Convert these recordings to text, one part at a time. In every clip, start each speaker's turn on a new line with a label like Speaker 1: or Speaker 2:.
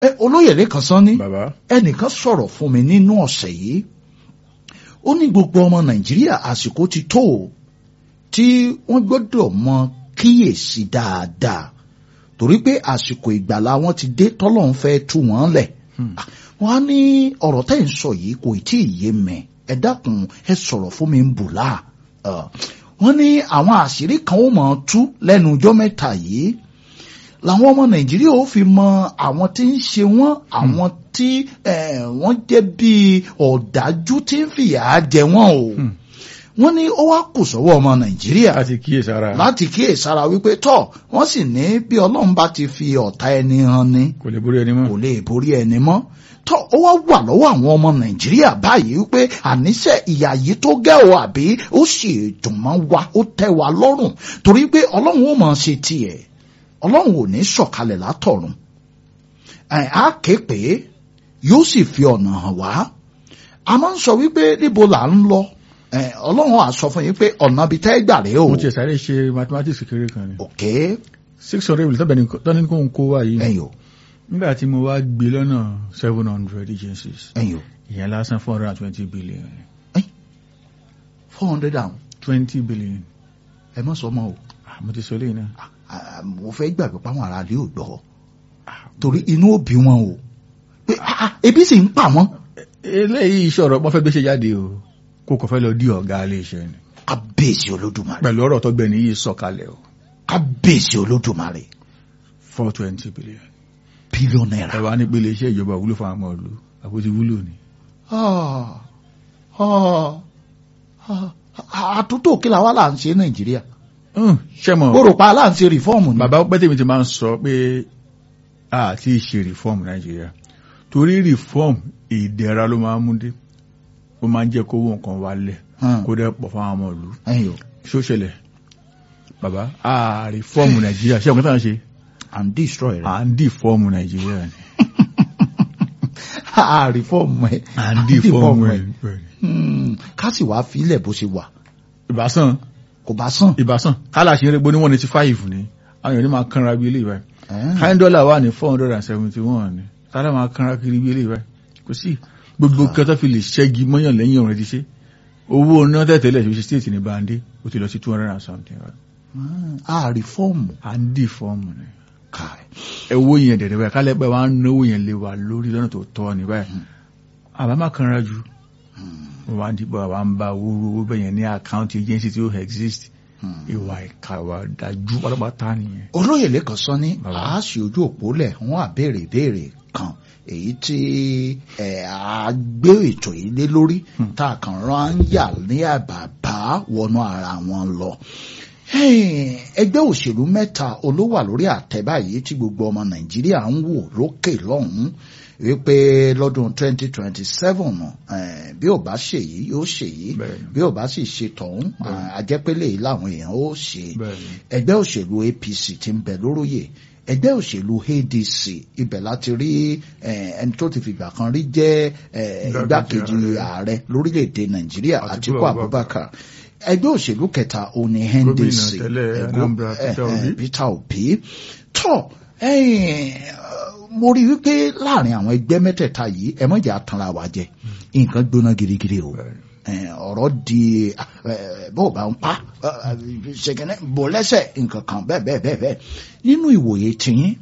Speaker 1: ẹ olóyèlé kan sán ní
Speaker 2: bàbá
Speaker 1: ẹnìkan sọ̀rọ̀ fún mi nínú ọ̀sẹ̀ yìí ó ní gbogbo ọmọ nàìjíríà àsìkò ti tó o tí wọ́n gbọ́dọ̀ mọ kíyèsí dáadáa torí pé àsìkò ìgbàlá wọn ti dé tọ́lọ́run fẹ́ tú wọn lẹ̀ wọ́n á ní ọ̀rọ̀ tẹ́ ń sọ yìí kò tí ì yé mi ẹ dákun ẹ sọ̀rọ̀ fún mi ń bù láà wọ́n ní àwọn àṣírí kan ó mọ̀ ọ́ tú lẹ́nu ọjọ́ mẹ́ta yìí làwọn ọmọ nàìjíríà ó fi mọ àwọn tí ń ṣe wọ́n àwọn tí eh, wọ́n jẹ́ bíi ọ̀dájú tí ń fìyà jẹ wọ́n o wọ́n ní ó wá kù sọ́wọ́ ọmọ nàìjíríà
Speaker 2: láti kíyèsára
Speaker 1: láti kíyèsára wípé tọ́ wọ́n sì ní bí ọlọ́run bá ti fi ọ̀tá ẹni hàn ni
Speaker 2: kò lè borí ẹni mọ́
Speaker 1: kò lè borí ẹni mọ́ tọ́ ó wá wà lọ́wọ́ àwọn ọmọ nàìjíríà báyìí wípé àníṣe ìyà yìí tó gẹ́ o àbí ó sì dùn mọ́ wa ó tẹ́ wa lọ́rùn torí pé ọlọ́run ó máa ṣe tiẹ̀ ọlọ́run ò ní sọ̀kalẹ̀ látọ̀run ẹ̀ á ké pé yóò sì fi ọ̀nà hàn wá a máa ń sọ wípé níbo là ń lọ ẹ̀ ọlọ́run á sọ fún yín pé ọ̀nà bíi tẹ́ gbà rèé o
Speaker 2: mo ti sáré ṣe mathematics kékeré kan ni
Speaker 1: òkè
Speaker 2: six hundred billion tọ́bẹ̀ ní tọ́ni kó ń kó wá yìí
Speaker 1: ẹ̀yìn o
Speaker 2: nígbà tí mo wá gbé lọ́nà seven hundred agencies
Speaker 1: ẹ̀yìn o
Speaker 2: ìyẹn lásán four hundred and twenty billion
Speaker 1: four hundred and
Speaker 2: twenty billion
Speaker 1: ẹ mọ̀ sọ mọ́ o
Speaker 2: Ah, mo ti sọ léyìn náà
Speaker 1: Ah, mo fẹ́ gbàgbé páwọn ará ilé ò gbọ́ torí inú ò bí wọn o pé ah, ah, ebi sì ń pa wọn
Speaker 2: eléyìí ìṣòro wọ́n fẹ́ gbé ṣe jáde o kó kò fẹ́ lọ di ọ̀gá ilé iṣẹ́ ni
Speaker 1: kábíyèsí olódùmarè
Speaker 2: pẹ̀lú ọ̀rọ̀ tó gbẹ̀ni yìí sọ̀kalẹ̀ o
Speaker 1: kábíyèsí olódùmarè
Speaker 2: four twenty billion
Speaker 1: bílíọ̀nù náírà.
Speaker 2: ẹ wá ní pélé iṣẹ́ ìjọba wúlò fún àwọn ìlú àbótí wúlò ni
Speaker 1: Ah, ah, ah, àtúntò kí la wá là ń ṣe nàìjíríà
Speaker 2: ṣé mọ̀
Speaker 1: mo rò pa là ń ṣe rìfọ́ọ̀mù ni.
Speaker 2: bàbá pẹ́tẹ́mi ti máa ń sọ pé a ti ṣe reform nàìjíríà torí reform ìdẹ̀ra ló máa ń mú dé ó máa ń jẹ́ kówó nǹkan wálẹ̀
Speaker 1: Hmm.
Speaker 2: kó dẹ́ pọ̀ fáwọn ọmọ ìlú
Speaker 1: ẹ̀yin o
Speaker 2: ṣó ṣẹlẹ̀ bàbá a reform nàìjíríà ṣé ọ̀gá tá à ń ṣe
Speaker 1: and destroy rẹ.
Speaker 2: à ń deform nàìjíríà ni
Speaker 1: a rìfọ́ọ̀mù ẹ.
Speaker 2: à ń deform ẹ̀
Speaker 1: Hmm, ká sì wá filẹ̀ bó ṣe wà
Speaker 2: ìbásàn
Speaker 1: kò bá sàn.
Speaker 2: ìbásàn kálá ṣe ń rẹ́gbó ní one eighty five ni àwọn èèyàn ní máa kánra bí eléyìí báyìí
Speaker 1: Eh,
Speaker 2: kind dollar wà ní four hundred and seventy one ni kálá máa kánra kiri bí eléyìí báyìí kò sí gbogbo kẹta fi lè ṣẹ́gi mọ́yàn lẹ́yìn ọ̀rẹ́ ti ṣe owó náà tẹ̀tẹ̀lẹ̀ ṣe state ní bande ó ti lọ sí two hundred and something right?
Speaker 1: a rìfọ́ọ̀mù
Speaker 2: à ń deform ni
Speaker 1: káì.
Speaker 2: ẹwọ́ yẹn dẹ̀dẹ̀ báyìí kálẹ̀ pẹ́ wàá náwó yẹn lé wa lórí lọ́nà tó tọ́ ni báyìí àbá má kanra ju wọ́n wá ń dìbò àwa ń bá owó owó bẹ́yẹn ní àkáǹtì agency tí ó exist ìwà ìka ìwà dájú pátápátá nìyẹn.
Speaker 1: olóyè lẹ́kàn sọ ní
Speaker 2: Bàbá.
Speaker 1: àásì ojú òpó lẹ̀ wọ́n á béèrè ìbéèrè kan èyí tí ẹ̀ á gbé ètò yìí lé lórí tá a kàn rán yà ní àbàbá wọnú ara wọn lọ. Hey, ẹgbẹ́ òṣèlú mẹ́ta olówà lórí àtẹ báyìí tí gbogbo ọmọ nàìjíríà ń wò lókè lọ́hùn-ún wípé lọ́dún 2027 eh, bí ò bá ṣèyí yóò ṣèyí
Speaker 2: Bẹ́ẹ̀ni.
Speaker 1: bí ò bá sì ṣe tọ̀hún àjẹpẹ́lẹ̀ yìí làwọn èèyàn ó ṣe
Speaker 2: Bẹ́ẹ̀ni.
Speaker 1: ẹgbẹ́ òṣèlú APC ti ń bẹ lóróyè ẹgbẹ́ òṣèlú ADC ibẹ̀ láti rí eh, ẹni tó ti fìgbà kan rí jẹ́ eh,
Speaker 2: Igbákejì
Speaker 1: igbákejì
Speaker 2: ààrẹ.
Speaker 1: ààrẹ lórílẹ̀‐èdè Nàìjíríà
Speaker 2: Àtíkù
Speaker 1: Àtíkù Abubakar ẹgbẹ́ òṣèlú kẹta òní NDC
Speaker 2: tẹ́lẹ̀
Speaker 1: ẹgbẹ́-
Speaker 2: Anambra, Peter
Speaker 1: eh, eh,
Speaker 2: Obi.
Speaker 1: Peter Obi tọ́ ẹ̀yìn, mo rí wípé láàrin àwọn ẹgbẹ́ mẹ́tẹ̀ẹ̀ta yìí ẹ mọ̀jà tanra wa jẹ nǹkan gbóná girigiri o Eh, ọ̀rọ̀ di eh, bó o bá ń pa ṣèkínní bò lẹ́sẹ̀ nǹkan kan bẹ́ẹ̀ bẹ́ẹ̀ bẹ́ẹ̀ bẹ́ẹ̀ nínú ìwòye tiyín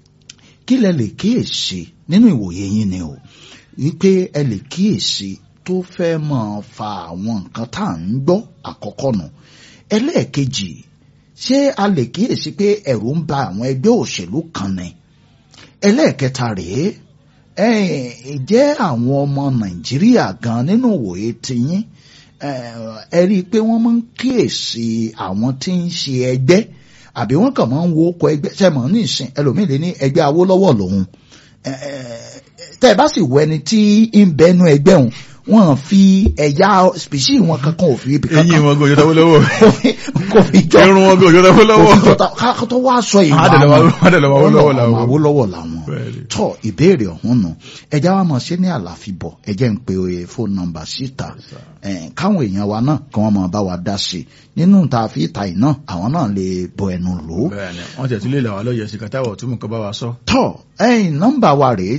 Speaker 1: kí lẹ lè kíyèsí nínú ìwòye yín ni o wípé ẹ lè kíyèsí tó fẹ́ máa fa àwọn nǹkan tá à ń gbọ́ àkọ́kọ́ nù ẹlẹ́ẹ̀kejì ṣé a lè kíyèsí pé ẹ̀rù ń ba àwọn ẹgbẹ́ òṣèlú kan ni ẹlẹ́ẹ̀kẹta rèé ẹ̀ẹ́n, ìjẹ́ àwọn ọmọ nàìjíríà gan nínú ìwòye tiyín ẹ̀, ẹ rí i pé wọ́n máa ń kíyèsí àwọn tí ń ṣe ẹgbẹ́ àbí wọ́n kàn máa ń wo ọkọ̀ ẹgbẹ́ sẹ́mọ̀ ní ìsìn ẹlòmíì lè ní ẹgbẹ́ awólọ́wọ̀ lòun ẹ̀, ẹ̀, tẹ́ ẹ bá sì wọ ẹni tí ń bẹnu ẹgbẹ́ òun wọn fi ẹ̀yà spèsì wọn kankan ò fi ibi
Speaker 2: eyín
Speaker 1: kankan
Speaker 2: wọn gòjò tọwọ́ lọ́wọ́
Speaker 1: kò fi jọ
Speaker 2: irun wọn gòjò tọwọ́ lọ́wọ́
Speaker 1: òfin tọ́ta ká tó wá sọ ìwà
Speaker 2: adẹ̀lọ́wọ́ Awólọ́wọ̀ làwọn.
Speaker 1: Awólọ́wọ̀ làwọn
Speaker 2: Bẹ́ẹ̀ni.
Speaker 1: tọ́ ìbéèrè ọ̀hún nù ẹja wa mọ̀ ṣe ní àlàfíbọ̀ ẹjẹ́ ń pe oye fóònù nọ́mbà síta ẹ̀, káwọn èèyàn wa náà kí wọ́n máa bá wa dá sí i nínú tá a fi ta iná àwọn náà lè bọ ẹnu lò ó
Speaker 2: bẹ́ẹ̀ni wọ́n tẹ̀ tún lè là wá lọ́yẹ̀ sí kátàwọ̀ tó mú kọ́ bá wa sọ
Speaker 1: tọ́ ẹ̀yìn nọ́mbà wa rèé